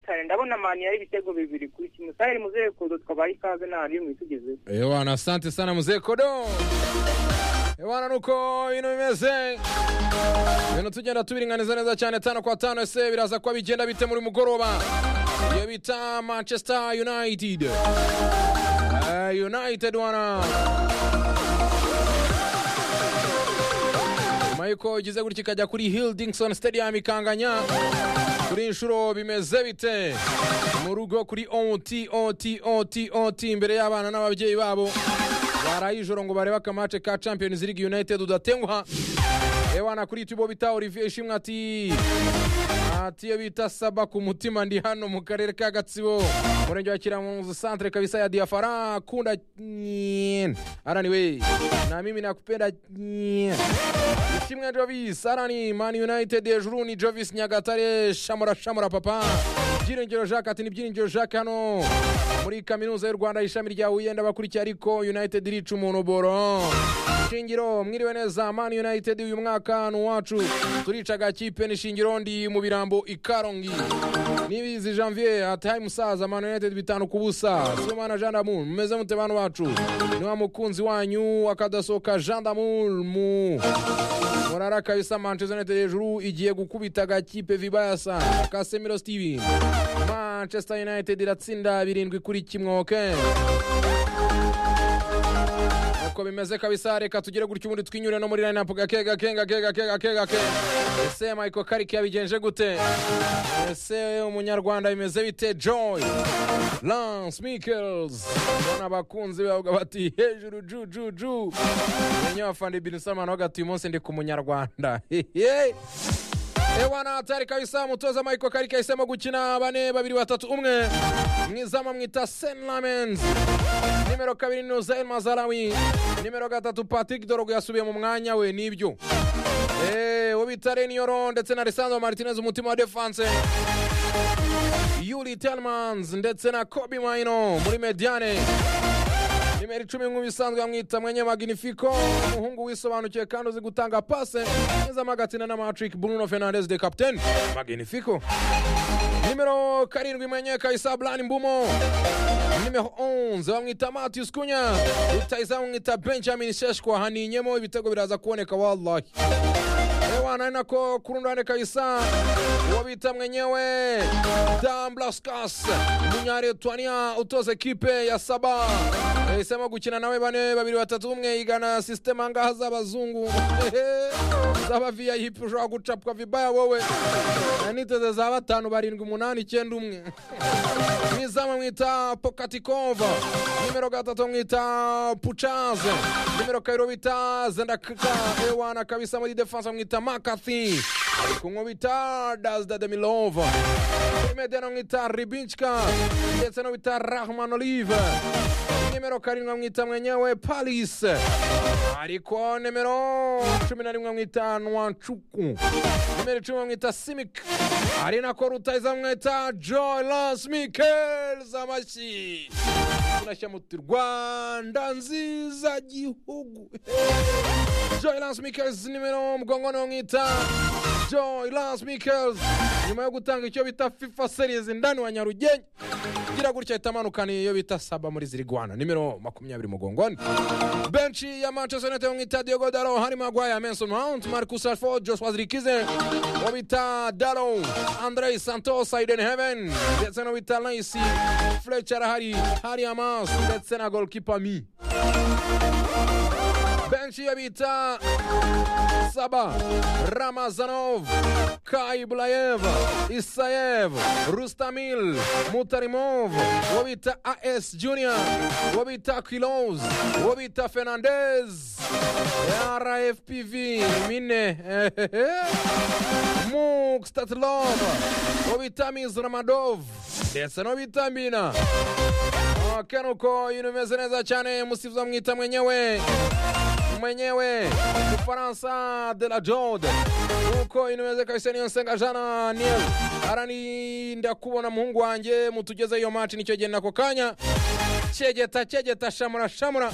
kare ndabona mani yari ibitego bibiri kuri kimwe saheri muzeye kodo twabaye ikaze nta rimwe tugezeho Ewana, asante sana mzee Kodo. Ewana nuko ibintu bimeze ibintu tugenda tubiringaniza neza cyane tano kwa tano ese biraza kuba bigenda bite muri mugoroba iyo bita manchester united Eh, united wana nyuma yuko igize gutya ikajya kuri hildingson stadium ikanganya kuri inshuro bimeze bite mu rugo kuri ot ot ot ot imbere y'abana n'ababyeyi babo baraye ijoro ngo barebe akamace ka champions league united udatenguha ewana kuri tibo bita olivier ishimwe ati ati iyo bita saba ku mutima ndi hano mu karere ka gatsibo murenge wa kiramuzu centre kabisa ya diafara kunda nyine araniwe na mimi nakupenda nyine kimwe Jovis arani Man United hejuru ni Jovis Nyagatare shamura shamura papa Byiringiro Jacques ati ni Byiringiro Jacques hano muri kaminuza y'u Rwanda ishami rya Huye ndabakurikiye ariko United irica umuntu boro Shingiro mwiriwe neza Man United uyu mwaka ni uwacu turica agakipe ni Shingiro ndi mu birambo ikarongi Nibizi Janvier ataye musaza Man United bitanu ku busa Sibomana Jean Damour mumeze mute bantu bacu ni wa mukunzi wanyu akadasoka Jean Damour mu murara kabisa manchester united hejuru igiye gukubita agakipe vibaya sana kasemiro steven manchester united iratsinda birindwi kuri kimwe ok uko bimeze kabisa reka tugire gutya ubundi twinyure no muri lineup gake gake gake gake gake gake ese michael kariki yabigenje gute ese umunyarwanda bimeze bite joy lance mickels ubona abakunzi bavuga bati hejuru ju ju ju menya abafana ibintu samana bavuga ati uyu munsi ndi ku munyarwanda hehe ewana hatari kabisa umutoza michael kariki yahisemo gukina bane babiri batatu umwe mwizamu amwita sen lamens nimero kabiri ni uzain mazarawi nimero gatatu patrick dorogo yasubiye mu mwanya we nibyo Eh, uwo bita reniyoro ndetse na lisandro martinez umutima wa defanse yuri telmans ndetse na kobi maino muri mediane nimero icumi nk'ubu isanzwe yamwita mwenye magnifico umuhungu wisobanukiwe kandi uzi gutanga pase nezamo agatsina na matrick bruno fernandez de captain magnifico nimero karindwi mwenye kaisa blani mbumo nimero 11 bamwita matius kunya rutayiza bamwita benjamin sheshwa haninyemo ibitego biraza kuboneka wallahi ewana ari nako ku rundi ruhande kabisa uwo bita mwenyewe dan blaskas umunyaretwania utoza ekipe ya saba yahisemo gukina nawe bane babiri batatu umwe igana sisiteme angaha z'abazungu zaba vip ushobora gucapwa vibaya wowe na niteze za batanu barindwi umunani icyenda umwe mwizamu mwita pokatikova nimero gatatu mwita pucaze nimero kabiri bita zendakaka ewana kabisa muri defense mwita makathy kumwe bita dazda demilova kuri medena mwita ribinchka ndetse no bita rahman olive nimero karindwi mwita mwenyewe palis ariko nimero cumi na rimwe mwita nwancuku nimero icumi mwita simik ari nako rutayiza mwita joy lance mikels amashyi tunashya muti rwanda nziza gihugu joy lance mikels nimero mgongo niwo mwita joy lance mikels nyuma yo gutanga icyo bita fifa series ndani wa nyarugenge igira gutya ahita amanukana iyo bita saba muri zirigwana nimero makumyabiri mugongoni benshi ya manchester united mwita diogo daro harimo agwaya menson mount marcus alford joshua zirikize uwo bita daro andre santos aiden heaven ndetse n'uwo bita lacy fletcher arahari hari amas ndetse na golkipa mi benshi iyo bita Saba, Ramazanov, Kaiblayev, Isayev, Rustamil, Mutarimov, Wobita AS Junior, Wobita Kilos, Wobita Fernandez, RFPV, Mine, Muk Statlov, Wobita Mizramadov, ndetse n'Wobita Mbina. Kenuko, ibintu bimeze neza cyane, musifuza mwita mwenyewe mwenyewe Ufaransa de la Jode uko inaweza kabisa niyo nsenga jana niel arani ndakubona muhungu wanjye mutugeze iyo match nicyo gihe nako kanya cegeta cegeta shamura shamura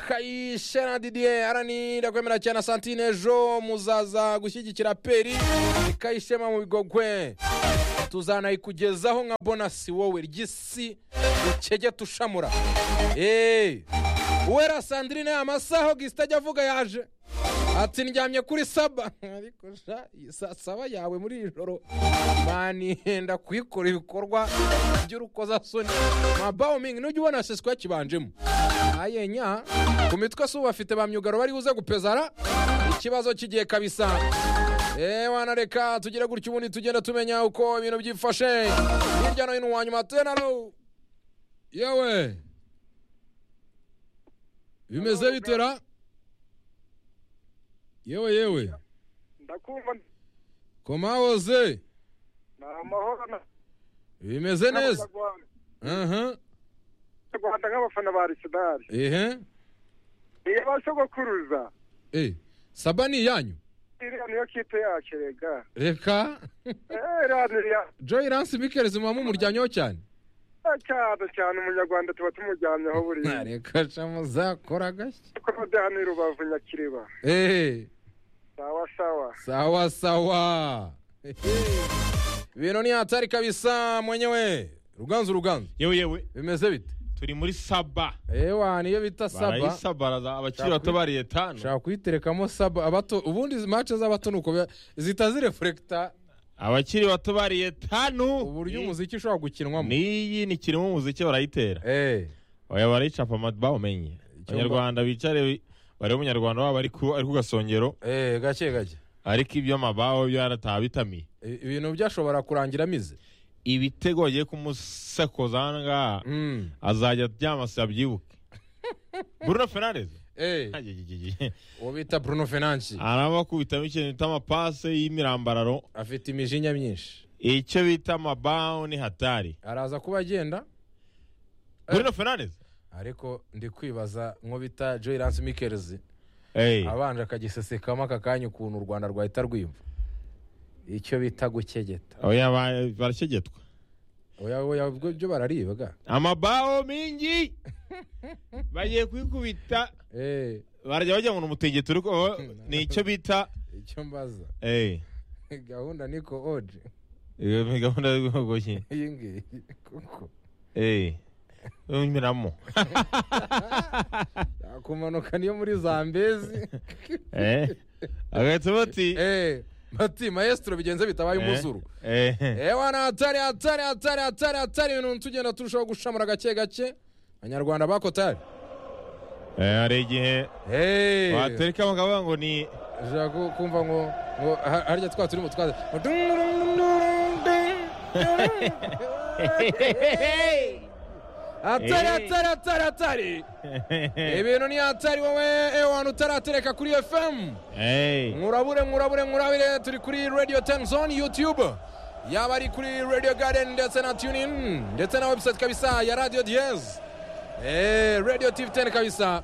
kayishena didier arani ndakwemera cyane santine ejo muzaza gushyigikira peri kayishema mu bigogwe tuzanayikugezaho nka bonasi wowe ry'isi ukege tushamura eee uwera sandrine amasaha gisita ajya avuga yaje ati ndyamye kuri saba ariko sha iyi sa- saba yawe muri iri joro banihenda kuyikora ibikorwa by'urukozasoni mabawo mingi nujya ubona sisiko yakibanjemo ayenya ku mitwe si ubu bafite ba myugaro bari buze gupezara ikibazo cy'igihe kabisa eee wana reka tugire gutyo ubundi tugenda tumenya uko ibintu byifashe hirya no hino wanyuma tenaro yewe bimeze bitera yewe yewe ndakumva komawoze ni amahoro na- bimeze neza n'abanyarwanda aha Abanyarwanda nk'abafana ba arisenali ehe iyo basogokuruza eh saba ni iyanyu iriya niyo kipe yacu rega reka Eh, iriya ni iya joy lance mikeri zimwamo umuryanyo cyane cyane cyane umunyarwanda tuba tumujyamyeho buriya reka shamu zakora gashya kuko ni rubavu nyakiriba ehe sawa sawa sawa sawa ibintu ni hatari kabisa mwenyewe ruganzu ruganzu yewe yewe bimeze bite turi muri saba ewa niyo bita saba barayisabaraza abakiri Shaka bato bariye tanu ushaka kuyiterekamo saba abato ubundi mace z'abato ni uko biba- zihita zirefurekita abakiri bato bariye tanu uburyo Ni- umuziki ushobora gukinwamo n'iyi ni kirimo umuziki barayitera Eh, oya barayicapa amadiba umenye abanyarwanda bicare bari umunyarwanda wabo ari ku ari ku gasongero eh, gake gake ariko ibyo amabaho byo yarataha bitamiye I- ibintu byashobora kurangira amize ibitego bagiye kumusakoza aha ngaha Mm, azajya aryama se abyibuke bruno fernandes eh, uwo bita bruno fenansi aramukubitamo ikintu bita amapase y'imirambararo afite imijinya myinshi icyo bita amabaho ni hatari araza kuba agenda bruno fernandes ariko ndi kwibaza nko bita joy lance mikerizi Hey, abanje akagisesekamo aka kanya ukuntu u rwanda rwahita rwiyumva icyo bita gukegeta oya ba- barakegetwa oya oya ubwo byo bararibwa amabaho mingi bagiye kwikubita Eh, barajya bajya ngo ni umutingito ariko bo ni icyo bita icyo mbaza Hey, gahunda niko oje iyo ni gahunda y'ubwogoshi iyi ngiyi kuko unyuramo yakumanuka niyo muri zambezi agahita bati Eh, bati maestro bigenze bitabaye umuzuru Eh, eh. ewa ni hatari hatari hatari hatari hatari ibintu tugenda turushaho gushamura gake gake abanyarwanda bakotari Eh, hari igihe Eh, watereka bakavuga ngo ni ushobora ku- kumva ngo ngo ha- harya twa turi mu twaza hatari hatari hatari hatari ibintu ni hatari wowe ewa utaratereka kuri fm Hey. nkurabure nkurabure nkurabire turi kuri radio ten zone youtube yaba ari kuri radio garden ndetse na tunin ndetse na website kabisa ya radio diez eh, radio tv ten kabisa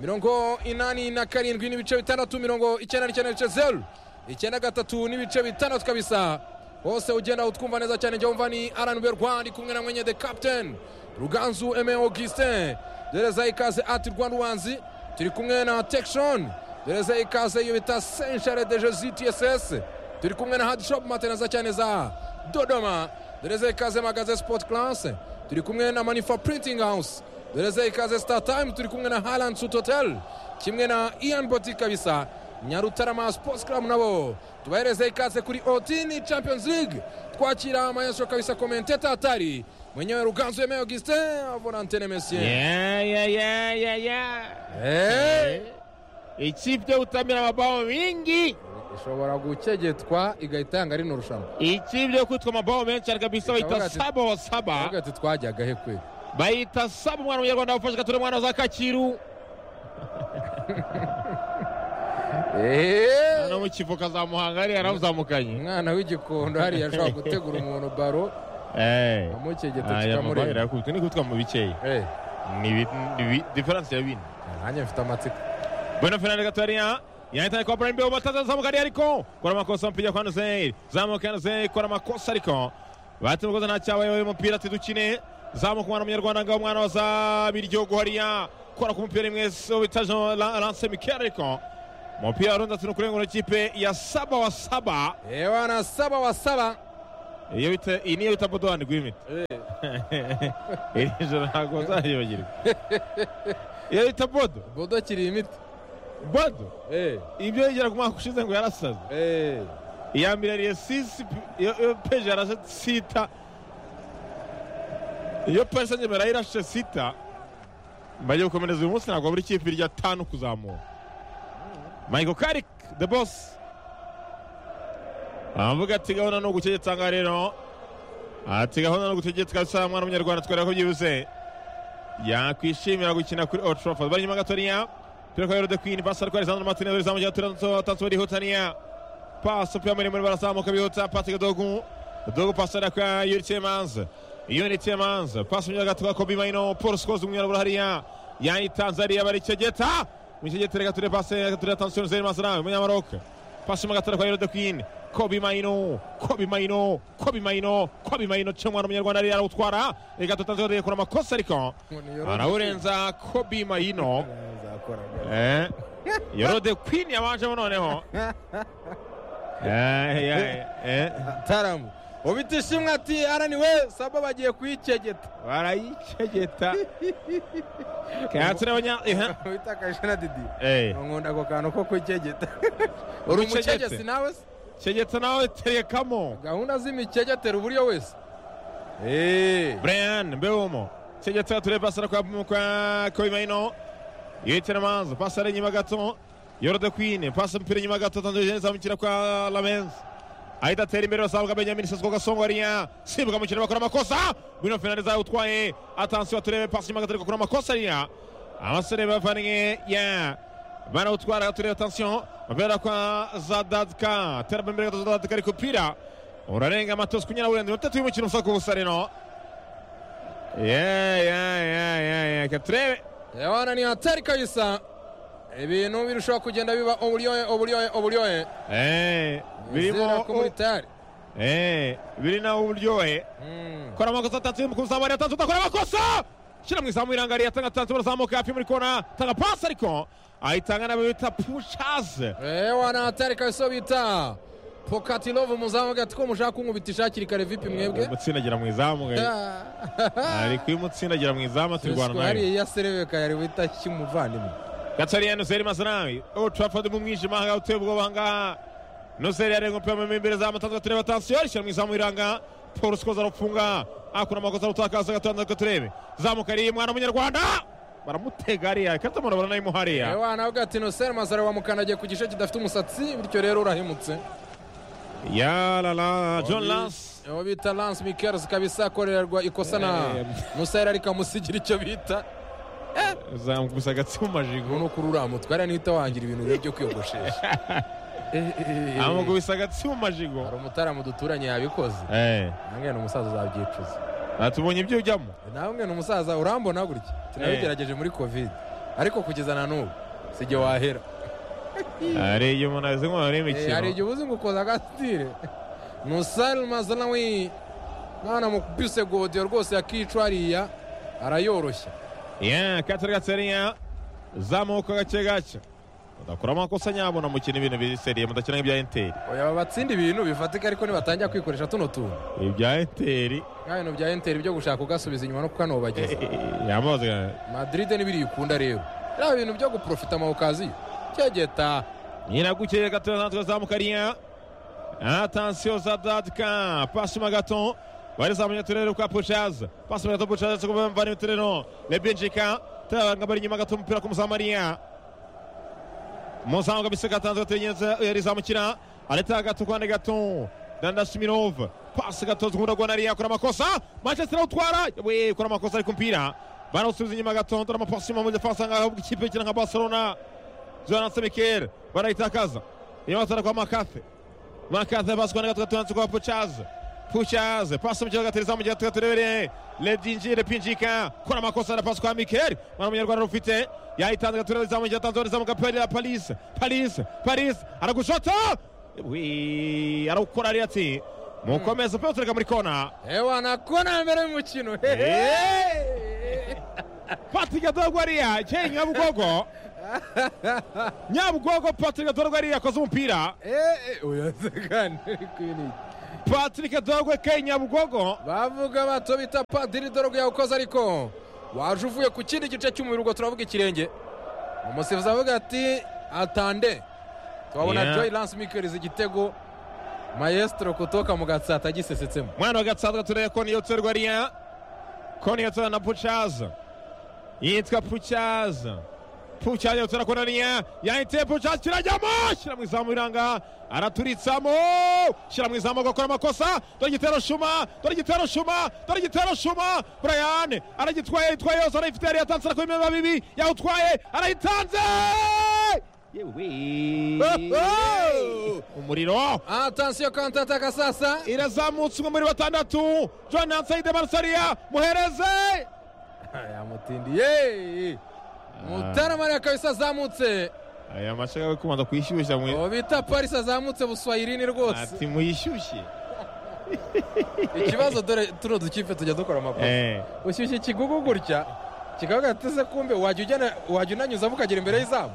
mirongo inani na karindwi n'ibice bitandatu mirongo icyenda n'icyenda n'ibice zeru icyenda gatatu n'ibice bitandatu kabisa hose ugenda utwumva neza cyane njya wumva ni rnb rwanda kumwe na mwenye the captain ruganzu eme augustin dereza ikaze ati rwanduwanzi turi kumwe na tekshon dereza ikaze iyo bita senshare de jesu tss turi kumwe na hadishop mateneza cyane za dodoma dereza ikaze magaze sport class turi kumwe na manifa printing house dereza ikaze star time turi kumwe na highland suit hotel kimwe na ian boti kabisa nyarutarama sports club nabo tubahereze ikaze kuri otini champions league twakira maestro kabisa komenteta hatari mwenyewe ruganzu yemeye augustin volantene mesien Yeah, yeah, yeah, yeah, yeah. hey. ikipe gutamira amabao mingi ishobora gukegetwa igahita yanga rino rushanwa ikipe yo kwitwa amabao menshi ariko bisa Ikavuga bayita ati- saba wa saba avuga ati twajyaga he kweli bayita saba umwana w'umunyarwanda wafashe gatura umwana za kakiru Eee! no mu kivuka za muhanga hariya yarawuzamukanye umwana w'igikondo hariya ashobora gutegura umuntu baro amukegeta aya mabao kikamureba irakubita ni gutwa mu bikeya Eh, ni bi- ni bi- diferanse ya bine nanjye mfite amatsiko Bueno, Fernando Gatorina. Yanahitaji kwa Brian Mbeu matata zamuka hadi Aliko. Kuna makosa mpiga kwa Nzei. Zamuka Nzei kwa makosa Aliko. Bati mukoza na chawa yoyo mupira tidukine. Zamuka mwana munyarwanda ngao mwana wa Zabiri Jogo hariya. Kwa kumupira imwe so bitajo la- lance Mikel Aliko. Mupira ronda tunukure ngo ikipe ya saba wa saba. ewa na saba wa saba iyo bita iyi niyo bita bodowani rw'imiti Eh, iri joro ntabwo uzayibagirwa iyo bita bodo bodo akiri imiti bodo Eh, ibyo yigera ku mwaka ushize ngo yarasaze eh, iya mbere ariye sisi pi- iyo iyo peje yarashe sita iyo peje nyemera yarashe sita bagiye gukomereza uyu munsi ntabwo buri kipe irya tanu kuzamura michael karik the boss aravuga ati gahunda ni ugutegetse aha ngaha rero ati gahunda ni ugutegetse kabisa mwana w'umunyarwanda twari ko byibuze yakwishimira gukina kuri old trafford bari inyuma gatoya turi kureba de queen basa rwari sandro martinez uri zamugira turanto tansubiri hutaniya pasi upima muremure barazamuka bihuta Patrick Dogu Dogu pasi ari kwa Yuri Tiemans Yuri Tiemans pasi mu gato kwa Kobe Maino Paul Scholes umwirabura hariya yani Tanzania bari Kegeta mu Kegeta reka ture pasi reka ture attention Zeri Masrawi umunyamaroka pasi mu gato kwa Yuri Dogu Kobe Maino Kobe Maino Kobe Maino Kobe Maino cyangwa umunyarwanda ari arawutwara reka tutanzwe kora amakosa ariko umuntu yoroheje. arawurenza Kobe Maino Azakoraga. Eh, yorode queen yabanjemo noneho Eh, ya- eh, taramu ubitishimwe ati araniwe saba bagiye kuyikegeta barayicegeta kayaturabanya witakaje na didi nkunda ako kantu ko kwikegeta uri Wikegete. umukegesi nawe se cegeta nawe terekamo gahunda z'imikegetero uburyo wese Eh, brian mbewumo cegeta ture pasara kwa kwa kobimaino yitira manzo pasara inyuma gato yorode queen pasa mpira inyuma gato tanzania zamukira kwa lamenz ahita atera imbere basabuka benyamin sesco gasongwariya simbuka mukino bakora amakosa bruno fernandes utwaye atansiyo turebe pasi inyuma gato ariko bakora amakosa ariya abasore bavanye ya barawutwara turebe atansiyo babera kwa zadadka teraba imbere gato zadadka ariko upira urarenga matosi kunyara burenze iminota itatu y'umukino usaka ubusa rero ya ya ya ya ya reka turebe Yawana ni hatari kabisa ibintu birushaho kugenda biba uburyohe uburyohe uburyohe Eh, Nizera birimo ko muri tari Eh, biri nawe uburyohe Mm. kora amakosa atatse mu kuzamura yatanze udakora amakosa shyira mu izamu irangariye atanga atanze urazamuka hafi muri kona tanga pasi ariko ayitanga nabo bita pushaze Yawana hatari kabisa bita Pokatilov muzamu gati ko mushaka kunkubitisha hakiri kare vipi mwebwe umutsindagira mu izamu gari ari kuyimutsindagira mu izamu turwana Sisiko nayo hari ya serebeka yari wita kimuvandimwe gatariyani nuseri masanawi old trafford mu mwijima ahangaha uteye ubwoba ahangaha nuseri yarenga umupira mu imbere za matanzwe tureba atansiyo rishyira mu izamu iranga paul sikoza arafunga akura amakosa arutakaza gatanze ko turebe zamuka ariye mwana w'umunyarwanda baramutega hariya katamara baranayimu hariya Ewa navuga ati Nosel Mazare wamukanagiye ku gice kidafite umusatsi bityo rero urahemutse yarara john lance uwo bita Lance Michaels kabisa akorerwa ikosa na Eh. Nosel ariko amusigira icyo bita zamukusa agatsi mu majigo umuntu kuri uriya mutwe hariya nihita wangira ibintu rero byo kwiyogoshesha Eh, eh, eh, eh. amukubisa agatsi mu majigo hari umutaramu duturanye yabikoze Eh, nange ni umusaza uzabyicuza atubonye ibyo ujyamo nawe mwe ni umusaza urambona gutya tunabigerageje muri covid ariko kugeza na n'ubu sijye wahera hari igihe umuntu ameze nk'umuntu Eh, hari imikino igihe ubuze ngo ukoza agasitire nusal mazanawi mwana mukubise godiyo rwose yakicwa hariya arayoroshya Yeah, katari gatseriya zamuka gake gake udakora amakosa nyabo na mukina ibintu biseriye mudakina ibya enteri oya batsinda ibintu bifatika ariko nibatangira kwikoresha tuno tuntu ibya enteri nka bintu bya enteri byo gushaka ugasubiza inyuma no kukanobageza yamaze madrid ntibiriyikunda rero biriya bintu byo guprofita amawukaziyo cyegeta nyiragukeye gato natwe zamukariya atansiyo za dadika pasi mu gato barizamuye turere kwa pushaze pasi mu gato pushaze ariko bamvana imiturero lebenjika turabanga bari inyuma gato umupira ku musamariya muzamu kabisa gatanzwe tugenze yarizamukira areta gato kwande gato dandasimirov pasi gato zikunda ariya akora amakosa manchester utwara we akora amakosa ari ku mupira barawusubiza inyuma gato dore amapasi mu defensa nkaho ikipe ikina nka barcelona Jonathan Mikel barayitakaza yotara kwa Makafe Makafe basi kwa nagato tunatse kwa Puchaze Puchaze pasi mu kibuga tereza mu gihe tugaterebere Ledinjire Pinjika kora makosa na pasi kwa Mikel mwana munyarwanda rufite yayitanze gatureza mu gihe tanzoniza mu gapeli ya Paris Paris Paris aragushota wi arawukora ari ati mukomeza pe utureka muri kona ewa nakona mbere y'umukino Patrick Adorwa ariya cyenye nyabugogo nyabugogo Patrick Adorwa ariya yakoze umupira uyazegane ariko ibi ni iki? patrick dogwe ke nyabugogo bavuga bato bita padiri dore ubwo yawukoze ariko waje uvuye ku kindi gice cy'umubiri ubwo turavuga ikirenge umusifuzi avuga ati atande Yeah. twabona joy lance mikerizi igitego mayesitoro kutoka mu gatsata agisesetsemo mwana wa gatsata tureye koni yotserwa riya koni yotsera na pucaza yitwa pucaza pucaza yotsera kona riya yahiteye pucaza kirajyamo shyira mu izamu biranga araturitsamo shyira mu izamu agakora amakosa dore igitero shuma dore igitero shuma dore igitero shuma burayane aragitwaye yitwaye yose arayifite yari yatanze arakora imyenda bibi yawutwaye arayitanze Oho! umuriro atansiyo kantataka sasa irazamutse umwe muri batandatu john ansayide marsariya muhereze yamutindiye mutarama ariko kabisa azamutse aya mashaka yo kubanza kuyishyushya mwe uwo bita parisi azamutse buswayirini rwose ati muyishyushye ikibazo dore tuno dukipe tujya dukora amakosa Eh, ushyushye ikigugu gutya kikavuga ati ese kumbe wajya ujyana- wajya unanyuzamo ukagera imbere y'izamu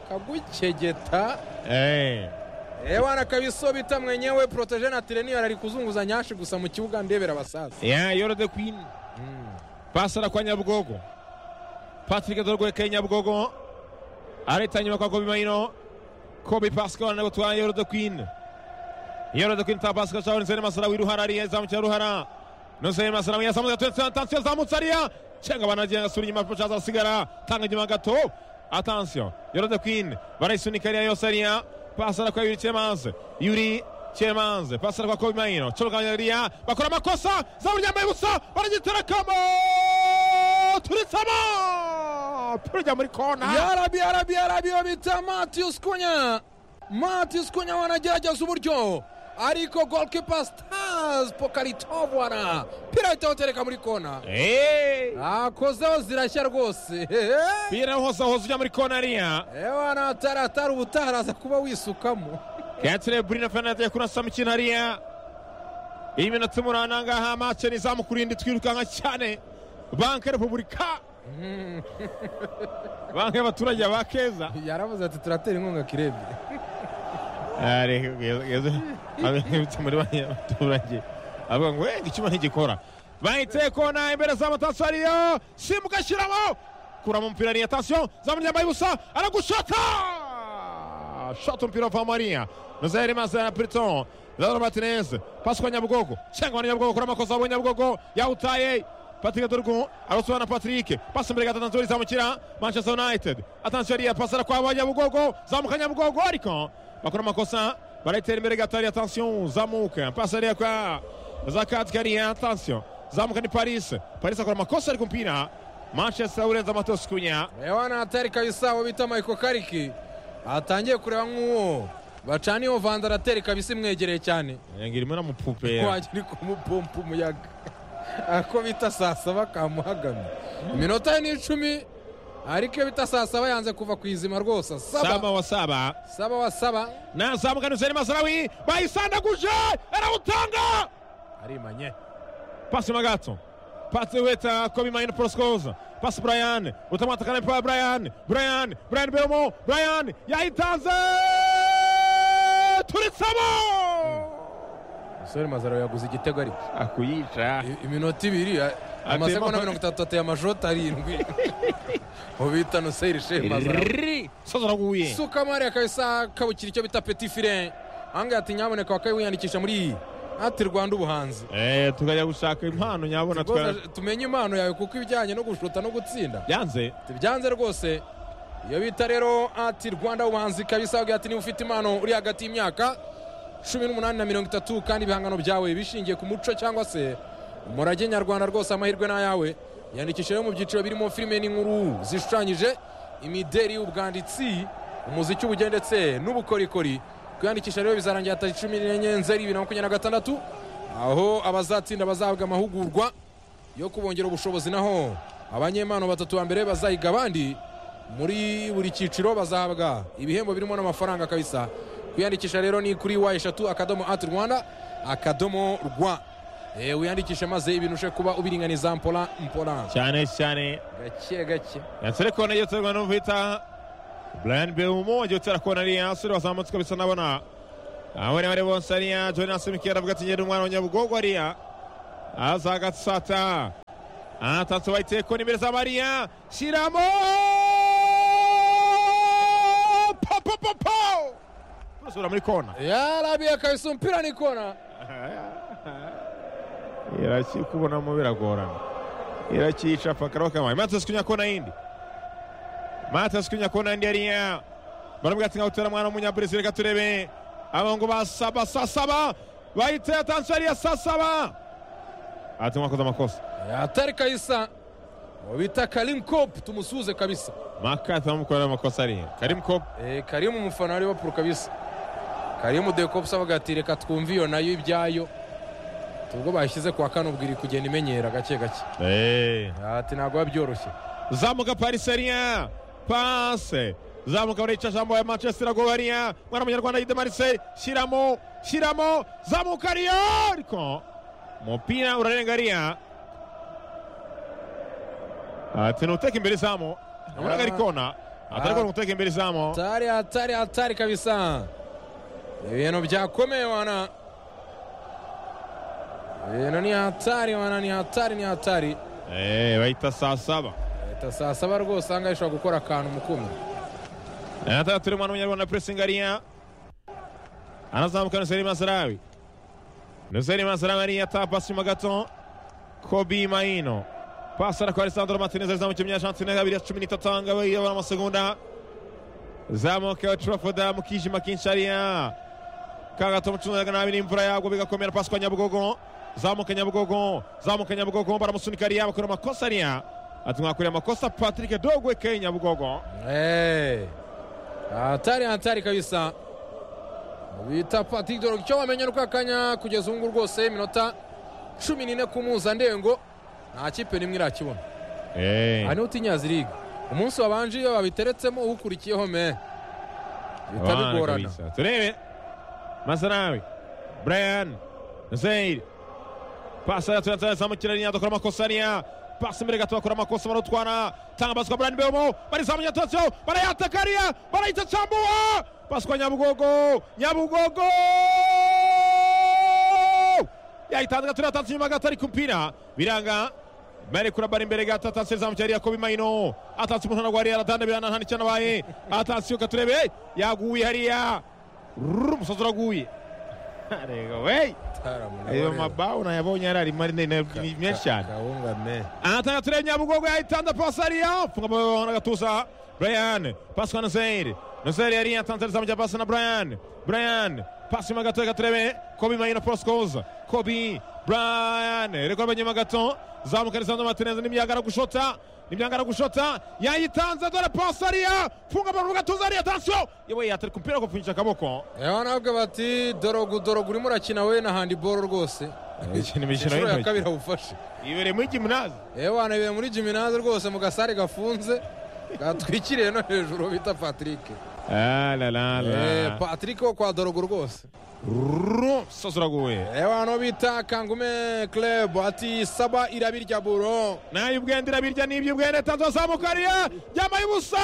kagucegeta eh. ewana kabiso bita mwenyewe protege na tireniyeri ari kuzunguza nyashi gusa mu kibuga ndebera abasaza ya yoro de queen pasara kwa nyabugogo patrick dorwekeye nyabugogo areta nyuma kwa kobi mayino kobi pascal ariko twa yoro de queen yoro de queen ta pascal cyabonye nsene masara wiruhara ariya izamu cya ruhara nusene masara yasamuze gatetse atansiyo zamutse ariya cenga banagiye gasura inyuma pacaza arasigara tanga inyuma gato atansiyo yoro de queen barayisunika ariya yose ariya pasara kwa yuri cyemanze yuri cyemanze pasara kwa kobi mayino cyabuganya ariya bakora amakosa zamu ryambaye ubusa baragiterekamo turitsamo turujya muri kona yarabi yarabi yarabi uwo bita matiyusi kunya matiyusi kunya wanagerageza uburyo ariko golikipa sitazi pokaritovana pira ahita awutereka muri kona Hey! akozeho zirashya rwose Pira hose ahoze ujya muri kona ariya ewana ataratara ubutaha araza kuba wisukamo Catherine Bruno Fernandes yakunasama ikintu hariya iyi minota umunani ahangaha mace nizamukuru indi twirukanka cyane banki repubulika banki y'abaturage ya ba keza yaravuze ati turatera inkunga kirebye abitse muri banki y'abaturage avuga ngo wenda icyuma ntigikora bahiteye kona imbere za matasiyo ariyo simbuka ashyiramo kuramo umupira ariya tasiyo zamuryambaye ubusa aragushota shota umupira wa mariya nozeri maze na piriton zaro matinez pasi kwa nyabugogo cyangwa nyabugogo kuri amakosa yabo nyabugogo yawutaye Patrick Dorgu arusuwa na Patrick pasi imbere gatatu nzuri zamukira Manchester United attention ariya pasara kwa ba nyabugogo zamuka nyabugogo ariko bakora amakosa barayitera imbere gato ariya attention zamuka pasi ariya kwa Zakatka ariya attention zamuka ni Paris Paris akora amakosa ariko umupira Manchester urenza Matos Kunya ewana atari kabisa uwo bita mayiko kariki atangiye kureba nk'uwo bacana iyo vanze aratera kabisa imwegereye cyane ngirimo na mupupera wagira uri kumupompa umuyaga ako bita saa saba kamuhagamye iminota ye ni icumi ariko iyo bita saa saba yanze kuva ku izima rwose saba saba wa saba saba wa saba nazamuka nuseni masarawi bayisandaguje arawutanga arimanye pasi magato pasi weta kobi mayino poroskoza pasi brian utamwata kane pa brian brian brian beomo brian yahitanze turitsamo umusore mazaro yaguze igitego ariko akuyica I- iminota ibiri a- amasegonda mirongo itatu ateye amajota arindwi ubita nuseyiri shefu mazaro sozaraguye suka mariya kabisa kabukira icyo bita peti fire ahangaha ati nyaboneka wakabaye wiyandikisha muri iyi ati rwanda ubuhanzi tukajya gushaka impano nyabona twara Rwose tumenye impano yawe kuko ibijyanye no gushuta no gutsinda byanze byanze rwose iyo bita rero ati rwanda ubuhanzi kabisa avuga ati niba ufite impano uri hagati y'imyaka cumi n'umunani na mirongo itatu kandi ibihangano byawe bishingiye ku muco cyangwa se umurage nyarwanda rwose amahirwe ni ayawe yandikisha rero mu byiciro birimo filime n'inkuru zishushanyije imideri ubwanditsi umuziki ubugeni ndetse n'ubukorikori kwiyandikisha rero bizarangira tariki cumi n'enye nzeri bibiri na makumyabiri na gatandatu aho abazatsinda bazahabwa amahugurwa yo kubongera ubushobozi naho abanyempano batatu ba mbere bazahiga abandi muri buri cyiciro bazahabwa ibihembo birimo n'amafaranga kabisa kwiyandikisha rero ni kuri wa eshatu akadomo ati rwanda akadomo rwa e, wiyandikishe maze ibintu ushe kuba ubiringaniza mpola mpola cyane cyane gake gake yansere kona yoterwa n'uvita brian beumo agiye gutera kona ariya asore wazamutse kabisa nabona abari bari bonse hariya jonas mikera avuga ati ngenda umwana wa nyabugogo hariya aza agatsata atatse bayiteko n'imbere za mariya shyiramo papapapo turasubira muri kona yarabiye akabisa umupira ni kona irakikubonamo biragorana irakica pakaraho kamaye mata sikunya kona yindi mata sikunya kona yindi yariya barabwira ati nkawutera mwana w'umunyabresil reka turebe aba ngo basaba sasaba bayiteye atansi yariya sasaba ati mwakoze amakosa atari kabisa uwo bita karimu kopu tumusuhuze kabisa makati bamukorera amakosa ariya karimu kopu Eh, karimu umufana wa Liverpool kabisa karimu dekopusi avuga ati reka twumve iyo nayo ibyayo ubwo bashyize kwa kane ubwo iri kugenda imenyera gake gake ati ntabwo biba byoroshye zamuka parisi hariya pase zamuka barica jambo ya manchester ago hariya mwana munyarwanda yide marise shyiramo shyiramo zamuka hariya ariko umupira urarenga hariya ati ni uteka imbere izamu nabonaga ari kona atari kubona guteka imbere izamu hatari hatari hatari kabisa ibintu byakomeye wana ibintu ni hatari wana ni hatari ni hatari Eh, bahita saa saba leta saa saba rwose ahangaha ishobora gukora akantu mukumi nataka turi mwana munyarwanda pressing hariya anazamuka nuseri masarawi nuseri masarawi hariya ata pasi nyuma gato kobi maino pasi ara kwa alessandro martinez arizamu kimwe argentine abiri ya cumi n'itatu aha ngaha yabona amasegonda zamuka wa trafoda mu kijima kinshi hariya ka gato mucungaga nabi n'imvura yagwa bigakomera pasi kwa nyabugogo zamuka nyabugogo zamuka nyabugogo baramusunika hariya bakora amakosa hariya ati mwakoreye amakosa patrick dogweke nyabugogo Eh, hatari hatari kabisa bita patrick dorog icyo wamenya nuko akanya kugeza ubu ngubu rwose iminota cumi n'ine ku mpuzandengo nta kipe n'imwe irakibona Eh. aha niho utinya ziriga umunsi wabanje iyo babiteretsemo ukurikiyeho me bihita Abana bigorana kabisa. turebe masarawi brian zeir pasi yazamukira ari dukora amakosa hariya pasi imbere gato bakora amakosa barutwara tanga pasi kwa brian beomo barizamuye atatseho barayataka hariya barayita cambuwa pasi kwa nyabugogo nyabugogo yayitanze gato yatanze inyuma gato ariko umupira biranga bari kurabara imbere gato atatse zamukira hariya kobi mayino atatse umuntu ntabwo hariya aratanda birana nta n'icyo anabaye atatse yuka turebe yaguye hariya Rrrr, umusozi uraguye rega wey ayo mabaho nayabonye yari arimo ari ni menshi cyane kawunga me anatanga turebe nyabugogo yahitanda pasi hariya mfunga amababa n'agatuza brian pasi kwa nuseyiri nuseyiri yari yatanze arizamu rya pasi na brian brian pasi nyuma gato reka turebe kobi mayino proscos kobi brian reka urebe nyuma gato zamuka arizamu mateneza n'imyagara gushota n'imyagara gushota yayitanze dore pasi hariya mfunga amababa n'agatuza hariya tansiyo yewe yatari ku mupira gupfunyisha akaboko ewa nabwo bati dorogu dorogu urimo urakina we na handiboro rwose Imikino- imikino Inshuro ya y'intoki. kabiri awufashe ibereye muri gimunazi ewa nabiye muri jiminaze rwose mu gasare gafunze gatwikiriye no hejuru bita patrick Ah, la, la, la. Eh, patrick wo kwa dorogu rwose Rrrr, umusozi uraguye ewa no bita kangume club ati saba irabirya buro nayo ubwenda irabirya n'ibyo ubwenda tanze wazamuka hariya yambaye ubusa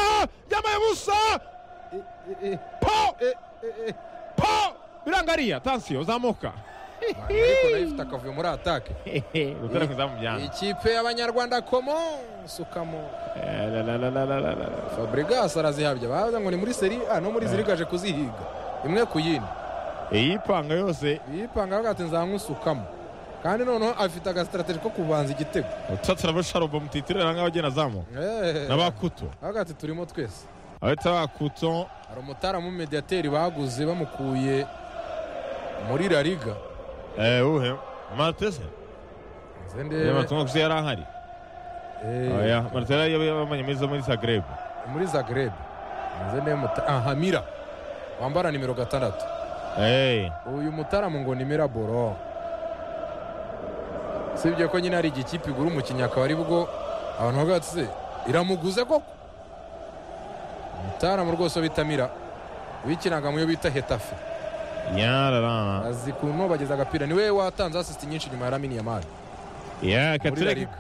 yambaye ubusa po po biranga hariya tansiyo zamuka ariko nayo ifite akavuyo muri atake gutera ku izamu byanga ikipe y'abanyarwanda komo sukamo fabregas arazihabya baza ngo ni muri seri a no muri zirigaje kuzihiga imwe ku yindi iyi panga yose yipanga avuga ati nzankusukamo kandi noneho afite agasitrategi ko kubanza igitego utatira abasharuba mutitirira nk'abagenda azamuka Eh, n'abakuto avuga ati turimo twese abahita bakuto hari umutara mu mediyateri baguze bamukuye muri la liga eh, uhe martese Nze Eh, ndebe matungo gusa yari ahari eh, Oya, martese yari yabamanye meza muri zagreb muri zagreb nze ndebe muta- ah, hamira wambara nimero gatandatu Eh. uyu mutaramu ngo ni miraboro usibye ko nyine hari igikipe igura umukinnyi akaba ari bwo abantu bavuga bati se iramuguze koko umutaramu rwose wo bita mira wikinaga mu yo bita hetafe yarara azi kuntu bageza agapira niwe watanze asisiti nyinshi nyuma ya ramini yamari ya muri la katurege liga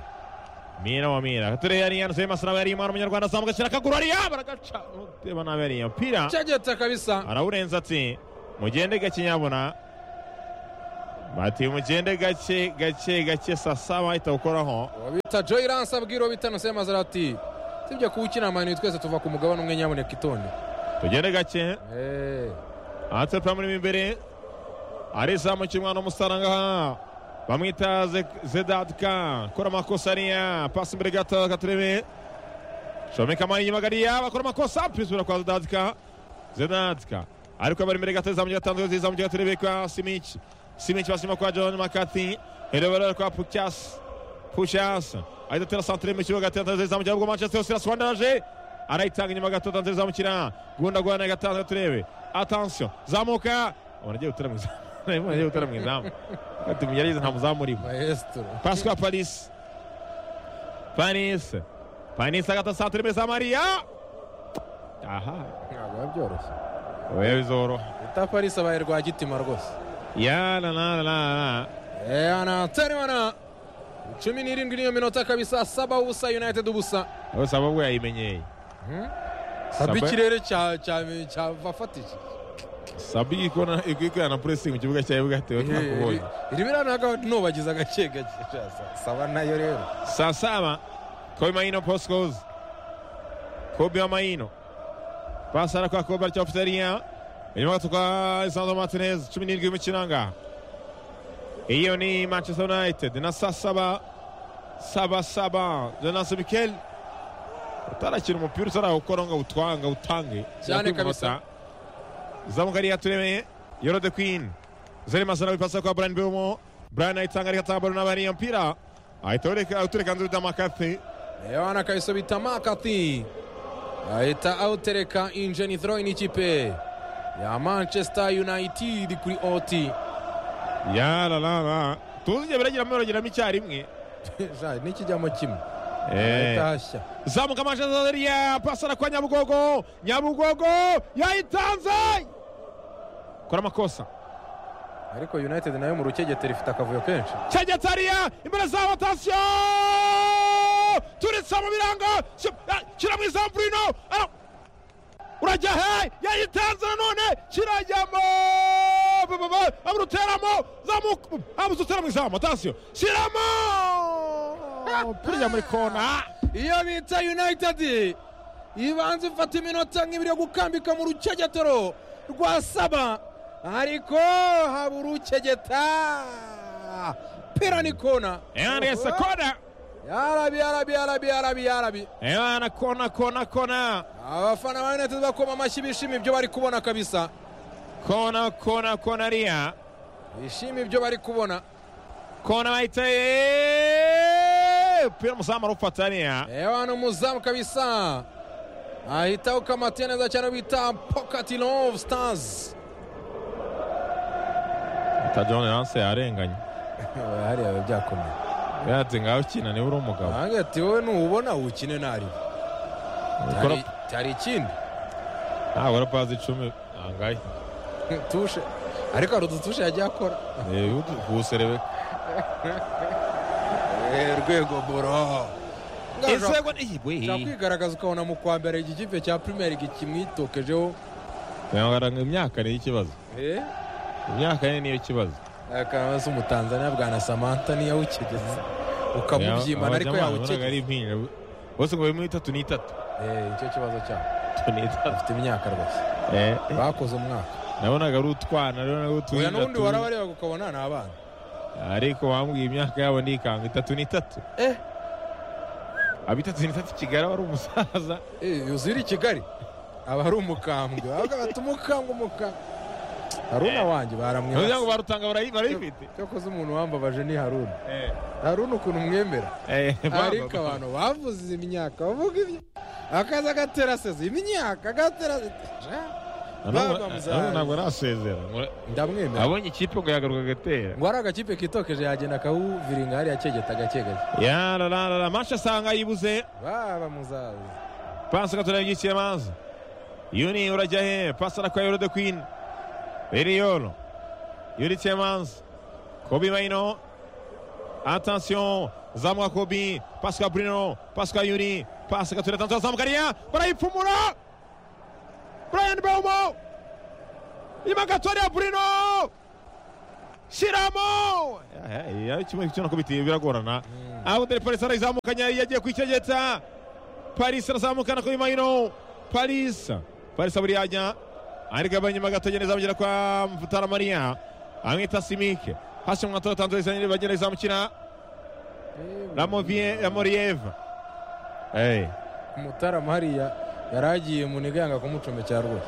mira wa mira katurege yariya nuseri masarawe yariya umwana w'umunyarwanda azamuka ashyira akaguru hariya baragaca uteba nabi hariya umupira cyageta kabisa arawurenza ati mugende gake nyabuna bati mugende gake gake gake sasa bahita gukoraho wabita joyi ransa bwiro bitano semazarati sibyo kuwukina amayinite twese tuva ku mugabane umwe nyabuneka itonde tugende gake hanze pamurimo imbere arizamu cy'umwana w'umusaranga bamwita Ze- zedadika akora amakosa ariya pasi imbere gato katurebe shomeka amani inyuma gariya bakora amakosa pisura kwa zedadika zedadika ariko abari imbere gato izamu ry'agatandatu izamu ry'agaturebe kwa simiki simiki basima kwa john makati herebera kwa pucyasi pucyasi ahita atera santire mu kibuga gatandatu izamu ry'abwo manchester yose iraswandaraje arayitanga inyuma gato tanzira zamukira gundagurana gatandatu turebe atansiyo zamuka ubona agiye gutera mu izamu Ubona agiye gutera mu izamu ati yarize nta muzamu urimo maestro pasika parisi parisi parisi agata santire imbere za mariya aha ntabwo biba byoroshye oya bizoroha bita parisi abaye rwagitima rwose yana na na na yana terimana cumi n'irindwi n'iyo minota kabisa saba ubusa united ubusa bose ababwo yayimenyeye saba Saba- ikirere cya- cya- cyavafatije sabi ikona ikwikana puresingi mu kibuga cya yugatewe twakubonye irimo iranaga nubagize agake gake sha- saba nayo rero saa saba kobe maino postcos kobe wa maino pasara kwa kobe aricyo ofitariya inyuma gato kwa isanzo martinez cumi n'irindwi y'umukiranga iyo ni manchester united na saa saba saba saba jonasi mikel utarakina umupira utarawukora ngo awutwange awutange Cyane kabisa. zamuka ariya turemeye yoro de queen zeri masara wipasa kwa brian birumo brian ayitanga ariko atabaro n'abariya mpira ahita awureka- awutereka nzuru damakati Yohana akabiso bita makati ahita awutereka injeni throw n'ikipe ya manchester united kuri oti yararara tuzi igihe biragira biragiramo icyarimwe Ja, n'ikijyamo kimwe ahita Eh. hashya zamuka amashanyarazi pasara kwa nyabugogo nyabugogo yayitanze kora amakosa ariko united nayo mu rukegetero ifite akavuyo kenshi cyagatariya imbere za watasiyo turitse mu birango shyira mu izamu burino ara- urajya he yayitanze nanone kirajyamo amuruteramo zamuka amutera mu izamu atasiyo shyiramo piriya muri kona iyo bita united ibanza ifata iminota nk'ibiri yo gukambika mu rukegetero rwa saba ariko haba urukegeta pera ni kona yandese kona yarabi yarabi yarabi yarabi yarabi yana kona kona kona abafana ba united bakoma amashyi bishima ibyo bari kubona kabisa kona kona kona ariya bishima ibyo bari kubona kona bahita yeee umupira umuzamu arufata ariya reba hano umuzamu kabisa ahita ukamatiye neza cyane bita pocket love stars tajoni hanse yarenganye hariya biba byakomeye yati ngaho ukina niba uri umugabo nange ati wowe nubona wukine nariwe Ukora- cyari ikindi ntabwo ari pazi icumi angahe tushe ariko hari udutushe yagiye akora kuwuserebe Eh, rwego boro Ngashaka inzego n'iyigwe kwigaragaza ukabona mu kwa mbere iki kipe cya Premier League kimwitokejeho imyaka niyo ikibazo eh imyaka ye niyo kibazo akaba se umutanzaniya bwana Samantha niyo yawukigeze ukamubyimana ariko wabonaga yawukigeze ari impinja bose ngo bimwe itatu n'itatu eh icyo kibazo cyabo n'itatu afite imyaka rwose bakoze umwaka nabonaga ari utwana rero nawe oya n'ubundi utuyina warabareba ukabona ni abana ariko wambwiye imyaka yabo nikanga itatu n'itatu eh aba itatu n'itatu kigali aba ari umusaza Eh, uzira i kigali aba ari umukambwe ahubwo bati umukambwe umukambwe haruna wanjye kugira ngo baramwibasa barutanga barayi- barayifite cyakoze umuntu wambabaje ni haruna Eh, haruna ukuntu mwemera eh, baba- ariko abantu bavuze imyaka bavuga ibyo akaza agatera seze imyaka agatera Na n'ubu- baba muzaza. na n'ubu ntabwo arasezera ngo- ndamwemera abonye ikipe ngo yagaruka agatera ngo ari agakipe kitokeje yagenda akawuviringa hariya kegeta agakegage yarararara masha asanga yibuze baba muzaza pasi gatora yigikira amazi yuni urajya he pasi arakora yoro de kwini eriyoro yuri tiemanzi kobi mayino atansiyo zamuka kobi pasi ka burino pasi ka yuri pasi gatora tansiyo zamuka ariya barayipfumura burayani bawumo irimo agatoya burino shyiramo Eh, eh, kimwe cyo nakubitiye biragorana aho dore paris arayizamukanya yagiye kwicyegeta paris arazamukana kuri mayino paris paris aburiya ajya arigabanya inyuma gatoya neza bagera kwa mutaramariya amwita simike hasi mu matora tanzaniya izanye bagenda izamukina Ramovie- ramoriyeva Eh, umutarama hariya yari agiye muniga yanga kumucomekera rwose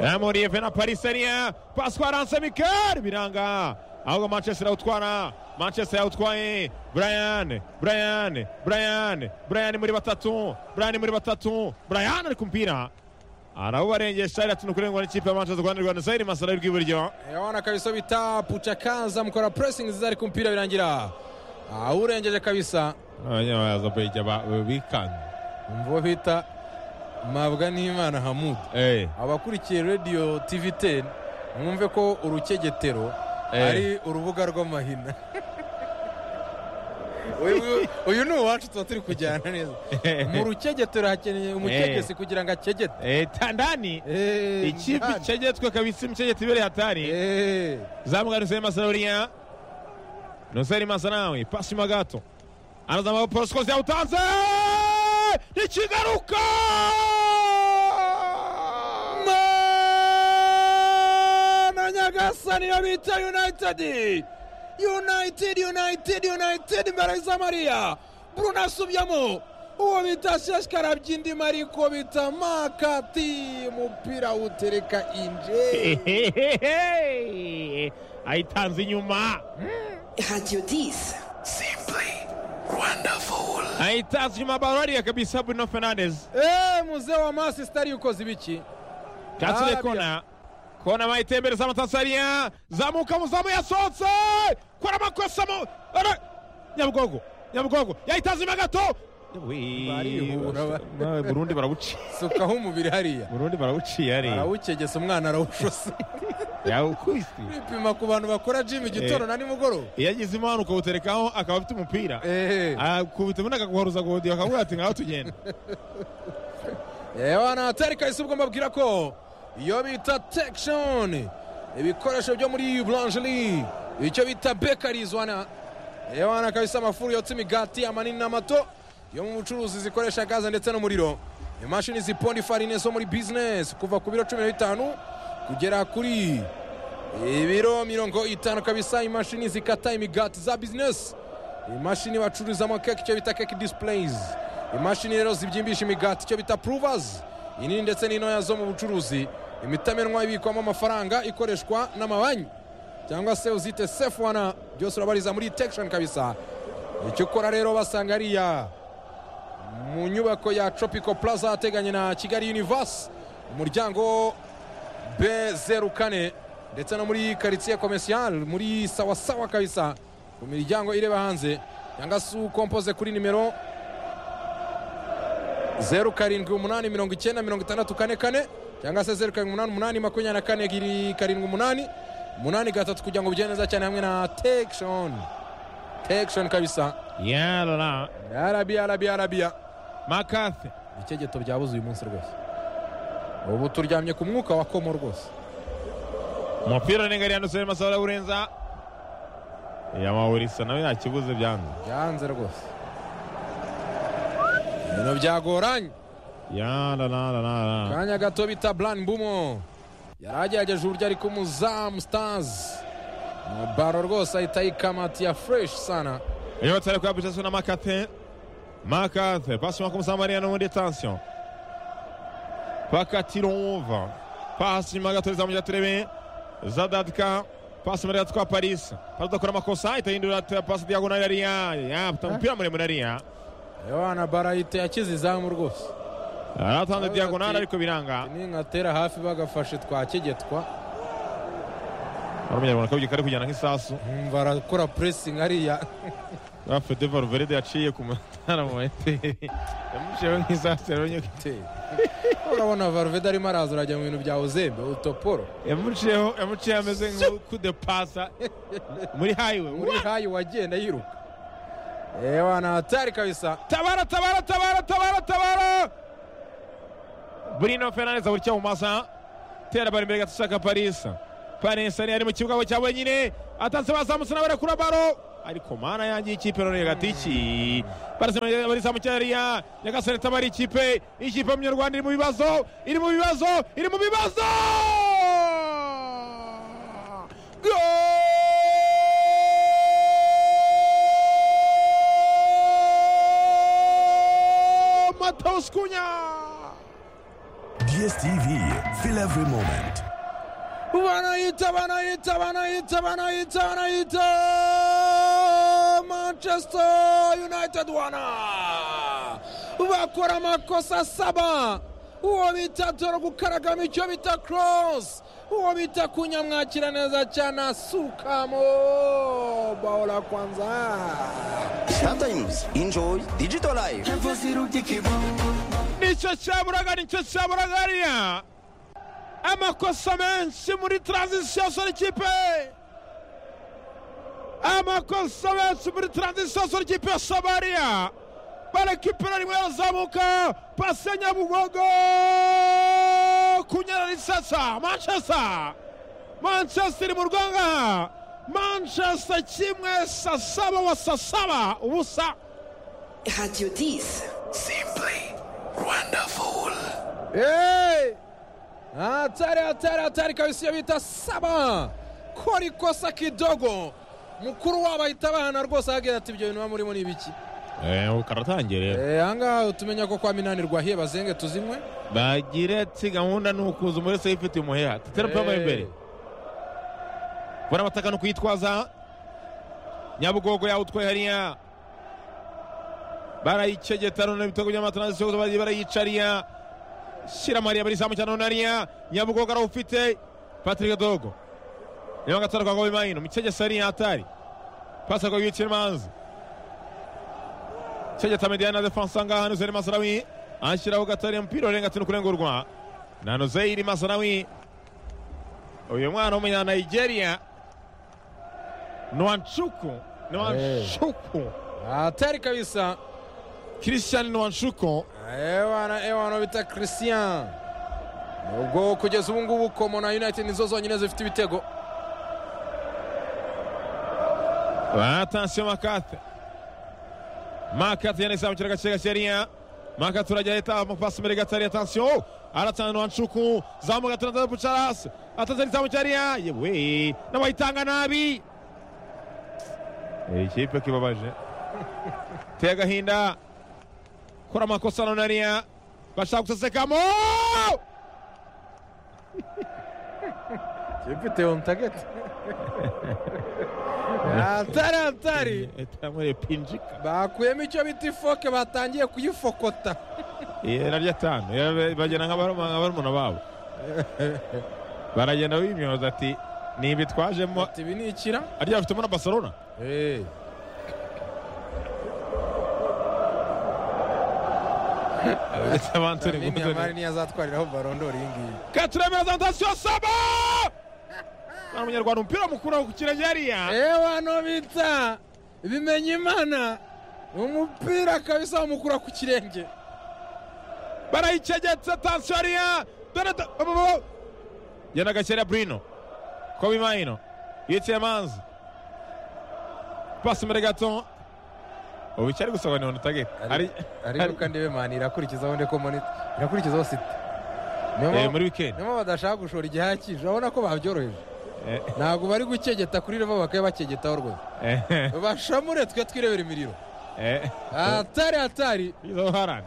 ramoriyeva na paris ariya paswaranse mikari biranga ahubwo manchester awutwara manchester yawutwaye brian brian brian brian muri batatu brian muri batatu brian ari ku mupira arawubarengesha iratinda kurengwa n'ikipe ya manchester rwanda rwanda zayiri masara rw'iburyo yawana kabisa bita puca kanza mukora pressing zari ku mupira birangira awurengeje kabisa abanyabaza bejya bikanze umva uwo bita mabwa n'imana hamudu abakurikiye radiyo tv 10 mwumve ko urukegetero Eh. ari urubuga rw'amahina Uyu- uyu ni uwacu tuba turi kujyana neza mu rukegetero hakeneye umukegesi kugira ngo akegete tandani Eh, ikipe ndani. icegetswe kabisa imicegetse ibereye hatari Eh, zamuga nuseri masaruriya nuseri masanawe pasi mo gato anazama porosikozi yawutanze ntikigaruka na nyagasa niyo bita united united united united imbere za mariya bruno asubyamo uwo bita sheshkarabye indimi ariko bita makati umupira utereka inje Ehehehe. ayitanze inyuma Radio 10. ayitanze inyuma barariya kabisa bruno fernandes Eh, muzee wa masisitari yukoze ibiki Katsure Rabia. kona kona mayitembere za matansariya zamuka muzamu yasohotse kora amakosa mu Ara- nyabugogo nyabugogo yayitanze inyuma gato Barihura ba- Nawe burundi barabuciye sukaho umubiri hariya burundi barawuciye ari arawukegesa umwana arawushose yawukubise bipima ku bantu bakora jimu igitondo na nimugoroba iyo agize impano ukawuterekaho akaba afite umupira Eh. akubita ubundi akaguharuza guhodiyo akavuga ati ngaho tugenda Ewana hatari kahise ubwo mbabwira ko iyo bita tekishoni ibikoresho byo muri buranjeri icyo bita bekarizwana ewana kabisa amafuru yotsa imigati amanini n'amato yo mu bucuruzi zikoresha gaze ndetse n'umuriro imashini ziponda ifarine zo muri bizinesi kuva ku biro cumi na bitanu kugera kuri ibiro mirongo itanu kabisa imashini zikata imigati za bizinesi imashini bacururizamo keke icyo bita keke disipureyizi imashini rero zibyimbisha imigati icyo bita puruvazi inini ndetse n'intoya zo mu bucuruzi imitamenwa ibikwamo amafaranga ikoreshwa n'amabanki cyangwa se uzite sefu wana byose urabariza muri tekishoni kabisa icyo ukora rero basanga ariya mu nyubako ya tropico plaza ateganye na kigali univasi umuryango b zeru kane ndetse no muri karitsiye komersiyare muri sawasawa kabisa ku miryango ireba hanze cyangwa se ukompoze kuri nimero zeru karindwi umunani mirongo icyenda mirongo itandatu kane kane cyangwa se zeru karindwi umunani umunani makumyabiri na kane ebyiri karindwi umunani umunani gatatu kugira ngo bigende neza cyane hamwe na tekishoni tekishoni kabisa yarora arabiya arabiya arabiya makathe ibikegeto byabuze uyu munsi rwose ubu turyamye ku mwuka wa komo rwose umupira urengariye nusubira masaba urenza yamawurisa nawe yakibuze byanze byanze rwose ibintu byagoranye yarora akanya gato bita burani bumo yari agerageje uburyo ariko umuzamu sitazi baro rwose ahita ayikamatiya fureshi sana iyo batari kuyabisha suna makathe makathe pasi mako musamariya n'ubundi tansiyo pakatirumva pasi nyuma gato rizamugira turebe zadadika pasi muri gatwa parisi pasi udakora amakosa ahita yindura te- pasi diyagonali ariya yapita umupira muremure ariya yohana baro ahita yakize izamu rwose aratanze Ati- diyagonali ariko biranga ningatera hafi bagafashe twakegetwa arumunyarwanda kabugi kari kujyana nk'isasu nkumva arakora puresingi hariya afite valverde yaciye ku matara mu materi yamushiyeho nk'isasu yarabonye ko Te. urabona varuvede arimo araza urajya mu bintu bya uzembe utoporo yamuciyeho yamuciye ameze nk'ukudepasa muri hayiwe muri hayi wagenda yiruka ewa na hatari kabisa tabara tabara tabara tabara tabara burino fernandes aburikiye mu masa atera bari imbere gato ishaka parisa parisa yari mu kibuga cya wenyine atanze bazamutse nawe arakura baro ariko mana yanjye ikipe none hagati iki barisa mu cyariya nyagasani itabari ikipe ikipe y'umunyarwanda iri mu bibazo iri mu bibazo iri mu bibazo Gol! Mateus Cunha! DSTV, fill every moment. Wanaita, wanaita, wanaita, wanaita, wanaita! Manchester United wana bakora amakosa saba uwo bita dore gukaragama icyo bita cross uwo bita kunyamwakira neza cyane asukamo baola kwanza Sometimes enjoy digital life. nicyo cyaburaga nicyo cyaburaga hariya amakosa menshi muri taranzisiyo sora ikipe amakosa menshi muri taranzisiyo sora ikipe ya somaliya barekipera rimwe yazamuka pasi ya nyabugogo kunyara risasa manchester manchester iri mu rwangaha manchester kimwe sasaba wa sasaba ubusa Radio 10. Simply wonderful. Hey! Hatari, hatari, hatari kabisa iyo bita saba kora ikosa kidogo mukuru wabo ahita abahana rwose ahagira ati ibyo bintu muba murimo ni ibiki karatangire Eh, ahangaha utumenya ko kwa minanirwa ahiye bazenge tuzinywe bagire ati gahunda ni ukuza umuri wese yifite umuheha tetera pama imbere barabataka no kuyitwaza nyabugogo yawutwaye hariya barayicegeta none ibitego by'amatanasiyo bagiye barayicariya shiramariya barizamu cyane none hariya nyabugogo arawufite patrick dogo niba gatara kwa gobimayino micegesa hariya atari pasi akaba yiciye manzi cegeta mediana defense angaha nuzeri masarawi anshyiraho gatari umupira urenga atinu kurengurwa na nuzeri masarawi uyu mwana w'umunya nigeria nwanshuku nwanshuku hatari kabisa christian nwanshuku ewana ewana bita christian ubwo kugeza ubu ngubu komo na united nizo zonyine zifite ibitego atansiyo makate makate yanise mu kirega kirega cyariya makate urajya ahita amapasi imbere gatari atansiyo aratanga nwanshuku zamuka turandaza pucarasi atanze n'izamu cyariya yewe n'abayitanga nabi ikipe kibabaje teye agahinda kora amakosa none hariya bashaka gusesekamo ifite ontageti hatari hatari etamure pinjika bakuyemo icyo bita ifoke batangiye kuyifokota naryo atanu bagenda nka barumuna babo baragenda bimyoza ati nibi twajemo ati ibi ni ikira arya bafitemo na barcelona ndetse abanturi Lamine Yamal niyo azatwariraho barondori iyi ngiyi katuremera za ndasiyo saba nta munyarwanda umupira mukuru aho ku kirenge hariya ewano bita bimenya imana umupira kabisa bamukura ku kirenge barayicegetse tansiyo hariya dore da- bo- bo- bo. genda gakera brino kobe mayino yitsiye manzi pasi imbere gato ubu icyo ari gusaba ni onutageti ariko ndebe mani irakurikizaho ndeko monita irakurikizaho site Niyo Eh, mpamvu- muri weekend niyo mpamvu badashaka gushora igihaha cy'ijoro urabona ko babyoroheje Eh. ntabwo bari gukegeta kuri revo bakaba bakegetaho rwose bashamure twe twirebera imiriro hatari hatari izo harani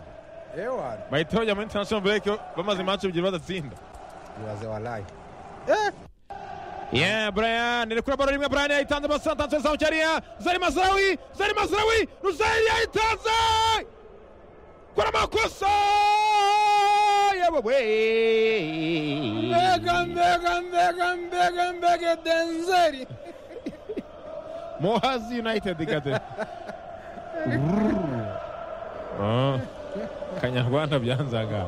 ewano bahita bajya muri international break bamaze imanci ebyiri badatsinda ibaze warayi yeah brian ni kuri baro rimwe brian yayitanze basa tanze zamu cyariya zari mazrawi zari mazrawi ruzari yayitanze kora amakosa yabo we mbega mbega mbega mbega mbega denzeri Mohazi United kate. Urururu. Ah, Kanyarwanda byanzaga.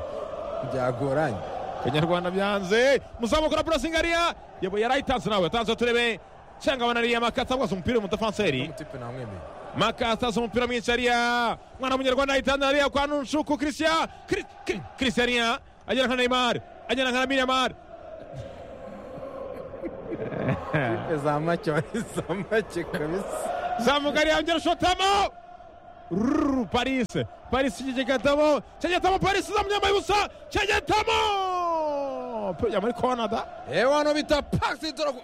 byagoranye Kanyarwanda byanze. Muzamukora pressing ariya. Yebo yarayitanze nawe. Tanze turebe. Cyangwa abana ariya makata bwose umupira umutafanseri. umutipe namwemeye Makata se umupira mwinshi ariya. Mwana w'umunyarwanda ayitanze ariya kwa Nunshuku Christian. Christian ariya. Agera nka Neymar. Agera nka Lamine Yamal. za make bari za make kabisa zamuka arihangera ushotamo ruru parise parise cyegegatamo cyegetamo parise zamunyambaye ubusa cyegetamo pejya muri konada yewe hano bita pasi dorogo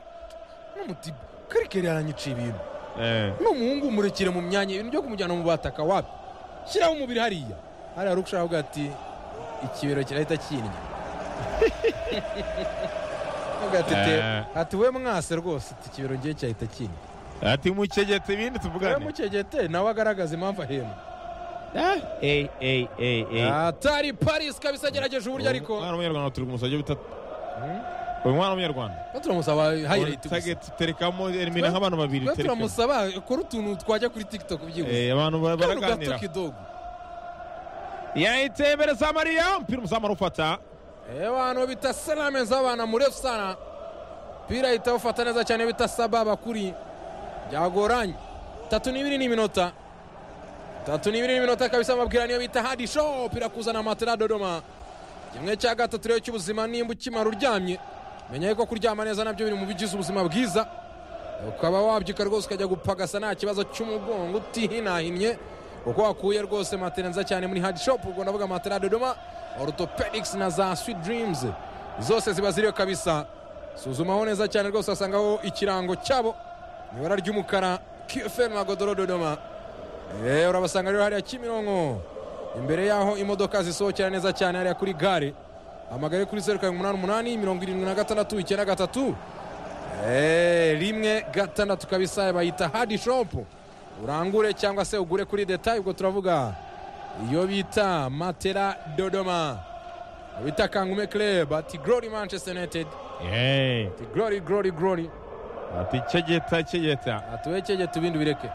n'umutiba karikeri aranyica ibintu n'umuhungu umurekere mu myanya ibintu byo kumujyana mu bataka wapi shyiraho umubiri hariya hari hari ushaka avuga ati ikibero kirahita kinnya avuga ati "Te- Eh. ati we mwase rwose ati ikibero ngiye cyahita kinnya ati mukegeta ibindi we tuvugane mukegete nawe agaragaza impamvu ahembwa eyi eyi eyi atari paris kabisa agerageje uburyo ariko umwana w'umunyarwanda turi kumusabye bitatu uyu mwana w'umunyarwanda Tuba turamusaba hayirayiti gusa target terekamo elimina nk'abantu babiri Tuba terekamo turamusaba kora utuntu twajya kuri tiktok byihuse Eh, abantu ba- kano gato baraganira kidogo yahiteye imbere za mariya umupira umuzamu arufata Ewe hano bita salame z'abana murefu sana pira ahita awufata neza cyane bita sababa kuri byagoranye tatu n'ibiri n'iminota tatu n'ibiri n'iminota kabisa amabwira niyo bita hadi show pira kuzana matera dodoma kimwe cya gatatu rero cy'ubuzima nimba ukimara uryamye menya yuko kuryama neza nabyo biri mu bigize ubuzima bwiza ukaba wabyuka rwose ukajya gupagasa nta kibazo cy'umugongo utihinahinnye kuko wakuye rwose matera nziza cyane muri hadi shopu ubwo ndavuga matera dodoma orthopedics na za sweet dreams zose ziba ziriyo kabisa suzumaho neza cyane rwose wasangaho ikirango cyabo mu ibara ry'umukara qfm agodoro dodoma Eh, urabasanga rero hariya kimironko imbere y'aho imodoka zisohokera neza cyane hariya kuri gare amagare kuri zeru karindwi umunani umunani mirongo irindwi na gatandatu icyenda gatatu Eh, rimwe gatandatu kabisa bayita hadi shopu urangure cyangwa se ugure kuri detayi ubwo turavuga iyo bita matera dodoma bita kangume club ati glory manchester united yeee ati glory glory glory ati cegeta cegeta atuwekege tubindi bireke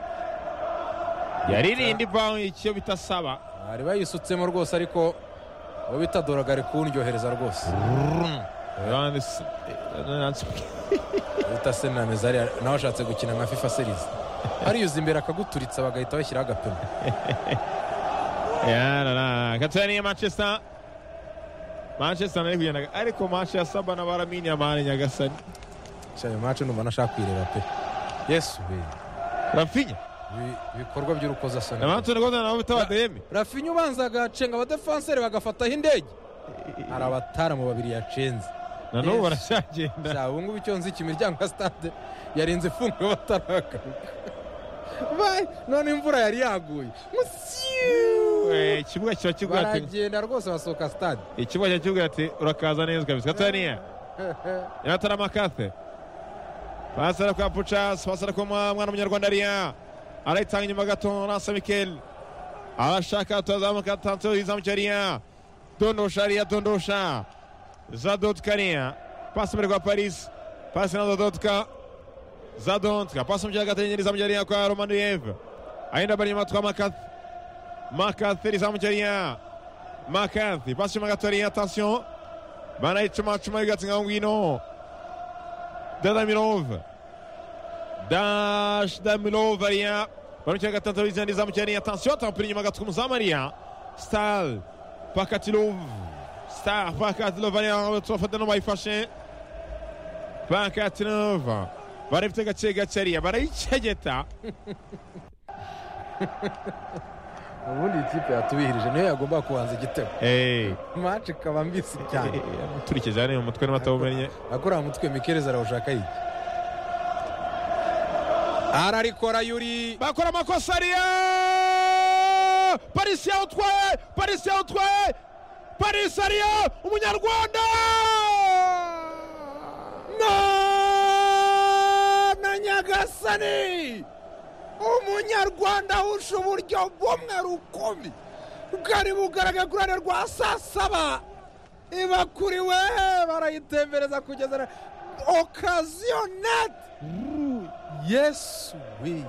yaririnda ivaho icyo bita saba bari bayisutsemo rwose ariko uwo bita doragare kundyohereza rwose Abandi se- bita senameza hariya nawe ashatse gukina nka fifa series ariyuza imbere akaguturitsa bagahita bashyiraho agapima yarara gatoya niyo manchester manchester nari kugenda ariko manche ya saba na baramini amani nyagasani cyane mace numva nashaka kwireba pe yesu we rafinya ibi- ibikorwa by'urukozasoni abantu rwanda nabo bita badeyemi rafinya ubanza agacenga abadefanseri bagafataho indege hari abataramu babiri yacenze na n'ubu baracyagenda Sha, ubu ngubu icyo nzi iki imiryango ya stade yarenze ifunga bataragaruka Bye. none imvura yari yaguye Musiu. Eh, ikibuga kiba kivuga ati baragenda rwose basohoka stade ikibuga kiba kivuga ati urakaza neza kabisa gatoya niya yatara makathe pasi ari kwa pucas pasi ari kwa mwa- mwana w'umunyarwanda ariya arayitanga inyuma gato rasa mikel arashaka tutazamuka tanto izamuka ariya dondosha ariya dondosha zadotka ariya pasi imbere kwa paris pasi na zadotka zadotka pasi mu kibuga gato izamuka ariya kwa romanuyev aenda bari inyuma twa makathe makathe izamuka ariya makathe pasi inyuma gato ariya attention banayicumacuma yugatse ngaho ngwino dadamirov dash damirov ariya barumukira gatandatu bizana izamukiraniye atansiyo atampira inyuma gatuka umuzamu ariya star pakatilov star pakatilov ariya turafata no bayifashe pakatilov barabifite gake gake ariya barayicegeta ubundi ikipe yatubihirije niyo yagomba kubanza igitego Eh, mace ikaba mbisi eh, cyane eh, turikije hano mu mutwe n'amatawumennye akorera mutwe mikereza arawushaka yiki ararikora yuri bakora amakosa ariya parisi yawutwaye parisi yawutwaye parisi ariya umunyarwanda na nyagasani umunyarwanda ahusha uburyo bumwe rukumi bwari bugaragara kuri ruhande rwa saa saba ibakuriwe barayitembereza kugeza na okaziyonete yesu we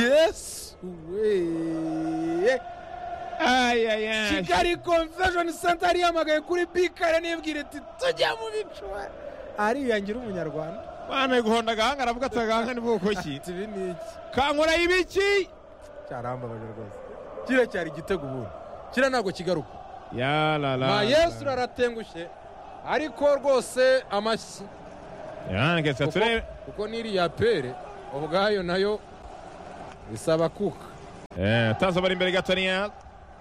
yesu we ayaya kigali convention center yahamagaye kuri bikare nibwira iti tujya mu bicuba ariyangira umunyarwanda mwana guhonda agahanga aravuga ati agahanga ni bwoko ki ibi ni iki kankora ibiki cyarambabaje rwose kiriya cyari igitego ubundi kiriya ntabwo kigaruka yarara nta yesu aratengushye ariko rwose amashyi yarangetse kuko- turebe kuko n'iriya pere ubwayo nayo bisaba kuka Eh, Tanzo bari imbere gatonya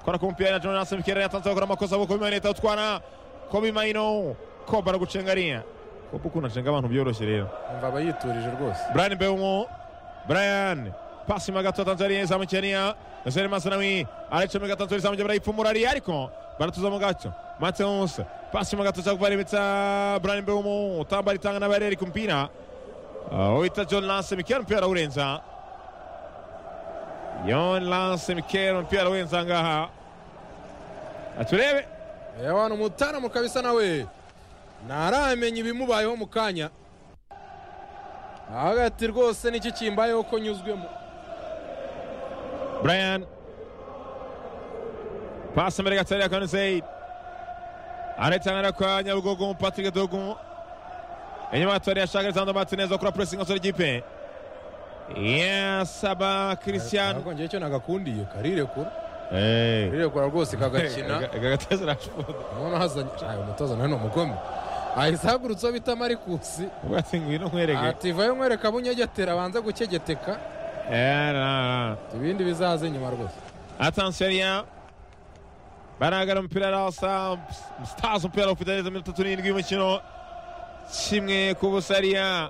kora ku mupira na Jonas Mikere yatanze gukora amakosa kuko bimanita utwana Kobe Maino Kobe aragucengariya Kobe ukuntu acenga abantu byoroshye rero umva aba yiturije rwose Brian Mbeumo Brian pasi mu gato Tanzania izamu Kenya Nasser Masnawi aricomeka Tanzania izamu barayipfumura ari ariko baratuza mu gato Mateus pasi mu gato cyangwa baribitsa Brian Mbeumo utamba ritanga na bareri kumpira Oita John Lance Mikel mpira urenza John Lance Mikel mpira urenza ngaha Aturebe abantu umutaramu kabisa nawe ntaramenya ibimubayeho mu kanya hagati rwose n'iki kimbayeho ko nyuzwemo Brian. Pasi mbere gato ya Konseid. Aretangana kwa Nyabugogo Patrick Dogu. Enyuma gato ya Shagari Zando Martinez okura pressing osore gipe. Yes, aba Christian. ntabwo njyewe icyo nagakundiye karirekura Eh. karirekura rwose kagakina Gagateza rashuda. urabona hazanye ayo umutoza nawe ni umugome ahise ahagurutseho bita marikusi Ubati ngwino nkwereke. ativayo mwereka bunyegetera abanze gukegeteka Eh, na. ibindi bizaze nyuma rwose Attention ya. Baragara umupira rasa Stars umupira ufite neza minota 37 y'umukino. Kimwe ku busariya.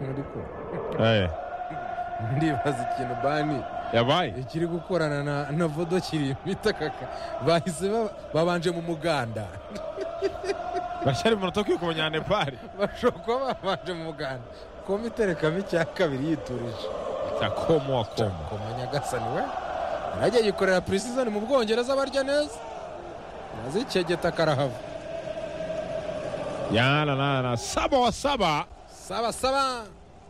Ariko Eh. ndibaza ikintu bani Yabaye. ikiri gukorana na, na vodo kiri bita kaka bahise ba- babanje mu muganda bashyira umunota ukwiye kumenya nepali bashobora kuba babanje mu muganda koma iterekamo icya kabiri yiturije takomo wakomo koma nyagasani we aragiye yikorera purisizoni mu bwongereza barya neza nazikegeta karahava yananana saba wa saba saba saba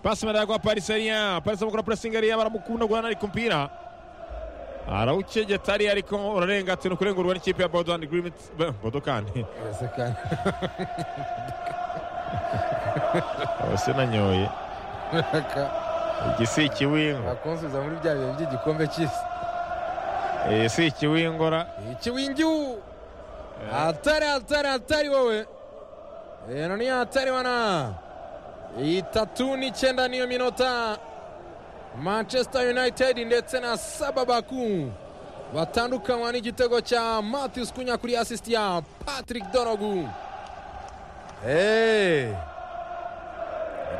pasi mbere kwa pariseria parisi amukora purasingi ariya baramukunda guhana ariko umupira arawucegeta ariya ariko urarenga ati ni ukurengurwa n'ikipe ya bodo andi girimiti bodo kandi Ese kandi se nanyoye aka- iki si ikiwingo akunsubiza muri bya bihe by'igikombe cy'isi iyi si ikiwingora iki wingiu hatari hatari hatari wowe rero ni hatari wana itatu n'icyenda niyo minota manchester united ndetse na saba baku batandukanywa n'igitego cya matthews kunya kuri asisiti ya patrick donogu Hey.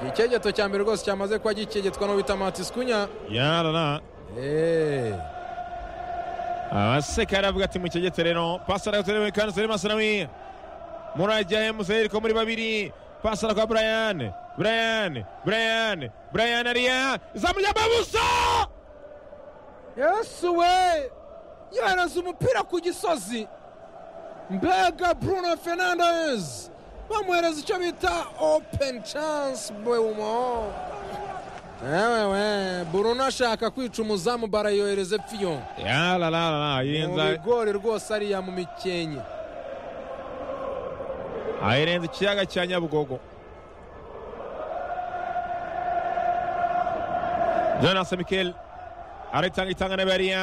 igikegeto cya mbere rwose cyamaze kuba gikegetwa n'uwo bita matthews kunya yanana Hey. abaseka aravuga ati mukegete rero pasi aragaterewe kandi zari masanawi murajya emuzeri ko muri babiri pasi arakwa brian brian brian brian ariya izamu ry'amabuso yesu we yohereza umupira ku gisozi mbega bruno fernandes bamuhereza icyo bita open chance beumo ewewe bruno ashaka kwica umuzamu barayohereza fiyo yarararara mu ayirenza bigori rwose ariya mu mikenke ayirenza ikiyaga cya nyabugogo jonas mikel aritanga itanga na bariya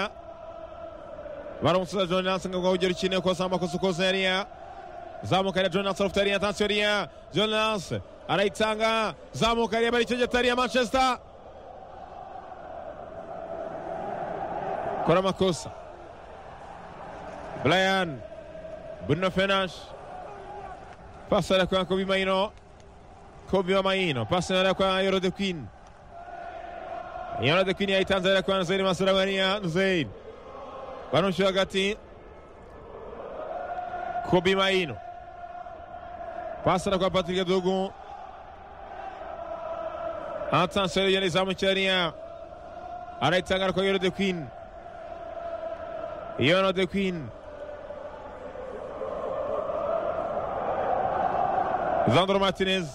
baramusuza jonas ngo ngo ugere ukine ukoze amakosa ukoze yariya zamuka ya jonas rufite ariya tansiyo ariya jonas arayitanga zamuka ariya bari icyogeta ariya manchester kora amakosa brian bruno fernandes Passa da qua Kobe Maino. Kobe Maino. Passa da qua Yoro De Queen. Yoro De Queen aitanza da qua Nzeid Masaramania. Nzeid. Banusho Agati. Kobe Maino. Passa da qua Patrick Dogu. Attenzione yari zamucariya. Araitanga ariko Yoro De Queen. Yoro De Queen. Zandro Martinez.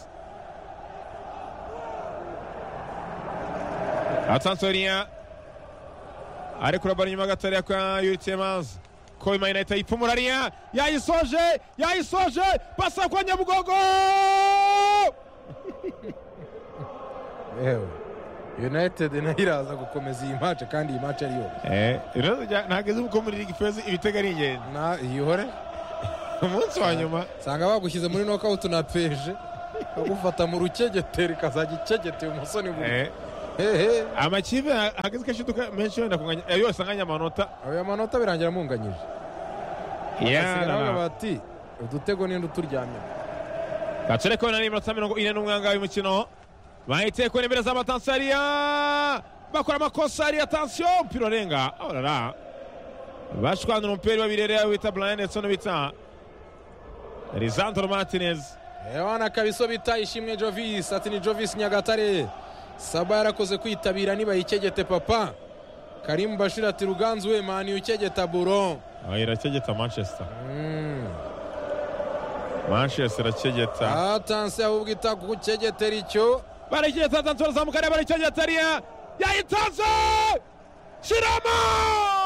Atansoria. Ari kurabara inyuma gatoya kwa Yuri Tiemans. Kobe Maina itayipfumura ariya. Yayisoje! Yayisoje! Pasa kwa Nyabugogo! yewe united nayo iraza gukomeza iyi mace kandi iyi mace ari yose Eh, ibibazo bya- ntabwo izi uko muri ligi feza ibitego ari ingenzi. na yihore umunsi wa nyuma nsanga bagushyize muri nokawuti na peje bagufata mu rukegeteri ikazajya ikegete umusoni buri Eh, hehe amakipe hageze kashiduka menshi wenda kunganya eh, yose anganya amanota ayo manota birangira amunganyije Yeah, basigaye na- bavuga bati udutego ninde uturyamye gacere ko nari iminota mirongo ine n'umwangaye w'umukino bahiteye kubona imbere z'amatansariya bakora amakosa ari atansiyo umupira urenga orara bashwanura umupira babirere bita brian edson bita lisandro martinez Ewana kabiso bita ishimwe Jovis ati ni Jovis Nyagatare Saba yarakoze kwitabira nibayikegete papa Karim Bashir ati Ruganzu we mani ukegeta buro Ah, irakegeta manchester mm. manchester irakegeta atanse ahubwo ita kukegetera icyo barakegeta atansiyo bazamuka areba barakegeta ariya yayitanze shiramo